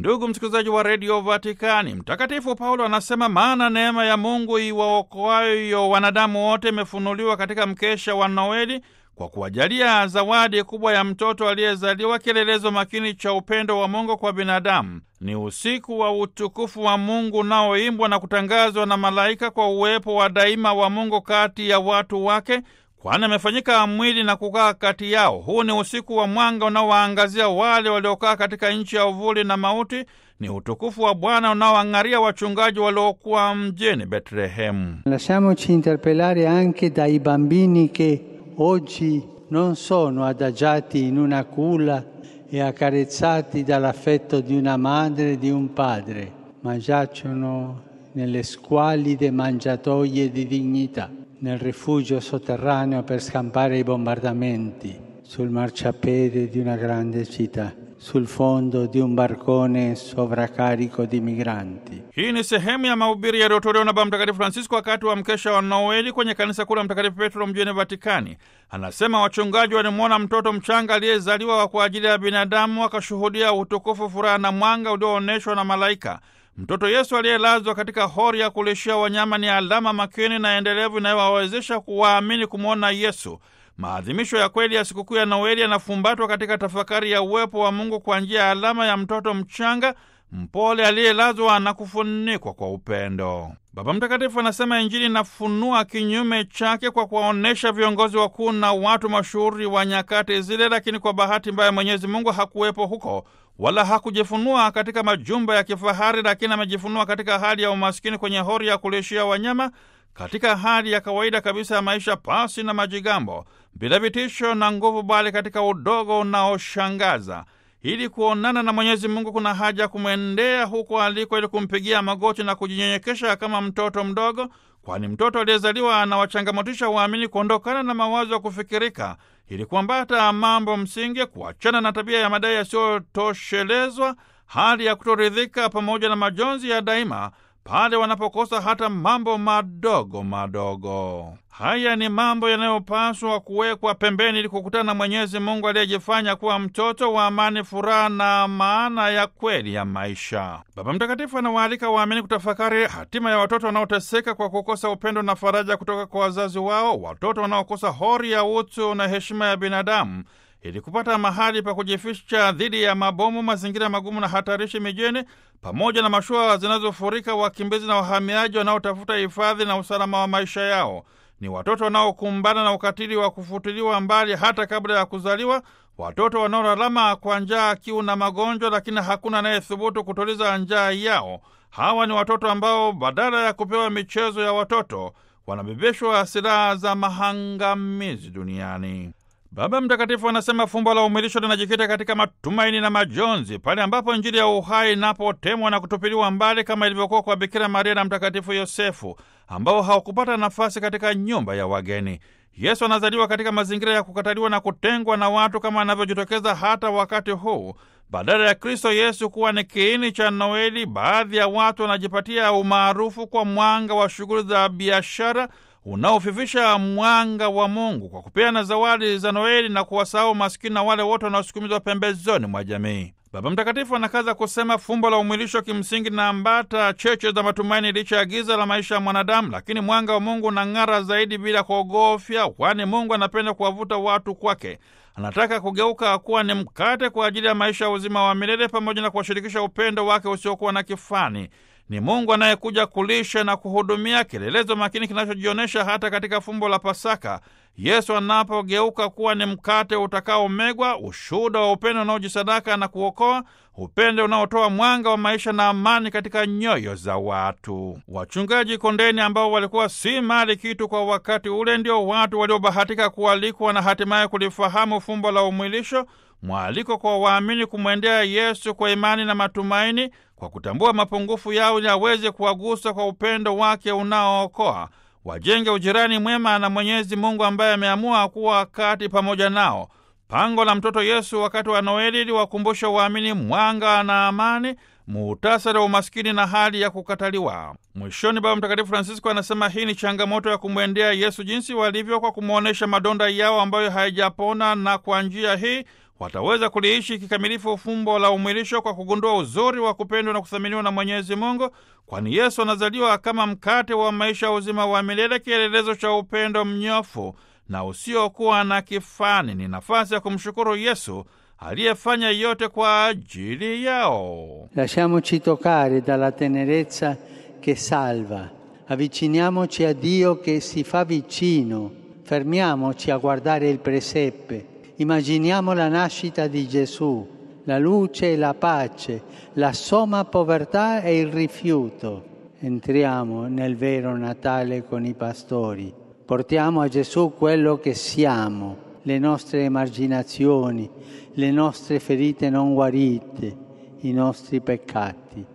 Ndugu msikilizaji wa redio Vatikani, Mtakatifu Paulo anasema, maana neema ya Mungu iwaokoayo wanadamu wote imefunuliwa katika mkesha wa Noeli kwa kuwajalia zawadi kubwa ya mtoto aliyezaliwa, kielelezo makini cha upendo wa Mungu kwa binadamu. Ni usiku wa utukufu wa Mungu unaoimbwa na kutangazwa na malaika kwa uwepo wa daima wa Mungu kati ya watu wake, kwani amefanyika mwili na kukaa kati yao. Huu ni usiku wa mwanga unaowaangazia wale waliokaa katika nchi ya uvuli na mauti. Ni utukufu wa Bwana unaoang'aria wachungaji waliokuwa mjini Betlehemu. Lasciamoci interpellare anche dai bambini che oggi non sono adagiati in una culla e accarezzati dall'affetto di una madre e di un padre, ma giacciono nelle squalide mangiatoie di dignità, nel rifugio sotterraneo per scampare i bombardamenti, sul marciapiede di una grande città, sul fondo di un barcone sovraccarico di migranti. Hii ni sehemu ya mahubiri yaliyotolewa na Baba Mtakatifu Francisco wakati wa mkesha wa Noeli kwenye kanisa kuu la Mtakatifu Petro mjini Vatikani. Anasema wachungaji walimwona mtoto mchanga aliyezaliwa kwa ajili ya binadamu, wakashuhudia utukufu, furaha na mwanga ulioonyeshwa na malaika. Mtoto Yesu aliyelazwa katika hori ya kulishia wanyama ni alama makini na endelevu inayowawezesha kuwaamini kumwona Yesu. Maadhimisho ya kweli ya sikukuu ya Noeli yanafumbatwa katika tafakari ya uwepo wa Mungu kwa njia ya alama ya mtoto mchanga mpole aliyelazwa na kufunikwa kwa upendo. Baba Mtakatifu anasema Injili inafunua kinyume chake kwa kuwaonyesha viongozi wakuu na watu mashuhuri wa nyakati zile, lakini kwa bahati mbaya Mwenyezi Mungu hakuwepo huko wala hakujifunua katika majumba ya kifahari, lakini amejifunua katika hali ya umaskini kwenye hori ya kulishia wanyama, katika hali ya kawaida kabisa ya maisha, pasi na majigambo, bila vitisho na nguvu, bali katika udogo unaoshangaza. Ili kuonana na Mwenyezi Mungu kuna haja ya kumwendea huko aliko, ili kumpigia magoti na kujinyenyekesha kama mtoto mdogo, kwani mtoto aliyezaliwa anawachangamotisha waamini kuondokana na mawazo ya kufikirika, ili kuambata mambo msingi, kuachana na tabia ya madai yasiyotoshelezwa, hali ya kutoridhika, pamoja na majonzi ya daima pale wanapokosa hata mambo madogo madogo. Haya ni mambo yanayopaswa kuwekwa pembeni ili kukutana na Mwenyezi Mungu aliyejifanya kuwa mtoto wa amani, furaha na maana ya kweli ya maisha. Baba Mtakatifu anawaalika waamini kutafakari hatima ya watoto wanaoteseka kwa kukosa upendo na faraja kutoka kwa wazazi wao, watoto wanaokosa hori ya utu na heshima ya binadamu ili kupata mahali pa kujificha dhidi ya mabomu, mazingira magumu na hatarishi mijini, pamoja na mashua zinazofurika wakimbizi na wahamiaji wanaotafuta hifadhi na usalama wa maisha yao. Ni watoto wanaokumbana na ukatili wa kufutiliwa mbali hata kabla ya kuzaliwa, watoto wanaolalama kwa njaa, kiu na magonjwa, lakini hakuna anayethubutu kutuliza njaa yao. Hawa ni watoto ambao badala ya kupewa michezo ya watoto wanabebeshwa silaha za mahangamizi duniani. Baba Mtakatifu anasema fumbo la umilisho linajikita katika matumaini na majonzi, pale ambapo Injili ya uhai inapotemwa na kutupiliwa mbali, kama ilivyokuwa kwa Bikira Maria na Mtakatifu Yosefu ambao hawakupata nafasi katika nyumba ya wageni. Yesu anazaliwa katika mazingira ya kukataliwa na kutengwa na watu, kama anavyojitokeza hata wakati huu. Badala ya Kristo Yesu kuwa ni kiini cha Noeli, baadhi ya watu wanajipatia umaarufu kwa mwanga wa shughuli za biashara unaofifisha mwanga wa Mungu kwa kupeana zawadi za Noeli na kuwasahau maskini na wale wote wanaosukumizwa pembezoni mwa jamii. Baba Mtakatifu anakaza kusema fumbo la umwilisho kimsingi na ambata cheche za matumaini licha ya giza la maisha ya mwanadamu, lakini mwanga wa Mungu unang'ara zaidi bila kuogofya, kwani Mungu anapenda kuwavuta watu kwake. Anataka kugeuka kuwa ni mkate kwa ajili ya maisha ya uzima wa milele, pamoja na kuwashirikisha upendo wake usiokuwa na kifani. Ni Mungu anayekuja kulisha na kuhudumia, kielelezo makini kinachojionyesha hata katika fumbo la Pasaka, Yesu anapogeuka kuwa ni mkate utakaomegwa, ushuhuda wa upendo unaojisadaka na kuokoa, upendo unaotoa mwanga wa maisha na amani katika nyoyo za watu. Wachungaji kondeni, ambao walikuwa si mali kitu kwa wakati ule, ndio watu waliobahatika kualikwa na hatimaye kulifahamu fumbo la umwilisho, mwaliko kwa waamini kumwendea Yesu kwa imani na matumaini, kwa kutambua mapungufu yao ili aweze kuwagusa kwa upendo wake unaookoa wajenge ujirani mwema na Mwenyezi Mungu ambaye ameamua kuwa kati pamoja nao. Pango la mtoto Yesu wakati wa Noeli liwakumbusha waamini mwanga na amani, muhtasari wa umaskini na hali ya kukataliwa. Mwishoni, Baba Mtakatifu Francisco anasema hii ni changamoto ya kumwendea Yesu jinsi walivyo, kwa kumwonyesha madonda yao ambayo hayajapona, na kwa njia hii wataweza kuliishi kikamilifu fumbo la umwilisho kwa kugundua uzuri wa kupendwa na kuthaminiwa na Mwenyezi Mungu, kwani Yesu anazaliwa kama mkate wa maisha ya uzima wa milele, kielelezo cha upendo mnyofu na usiokuwa na kifani. Ni nafasi ya kumshukuru Yesu aliyefanya yote kwa ajili yao. Lasciamoci toccare dalla tenerezza che salva, avviciniamoci a Dio che si fa vicino, fermiamoci a guardare il presepe, immaginiamo la nascita di Gesù, la luce e la pace, la somma povertà e il rifiuto. Entriamo nel vero Natale con i pastori, portiamo a Gesù quello che siamo, le nostre emarginazioni, le nostre ferite non guarite, i nostri peccati.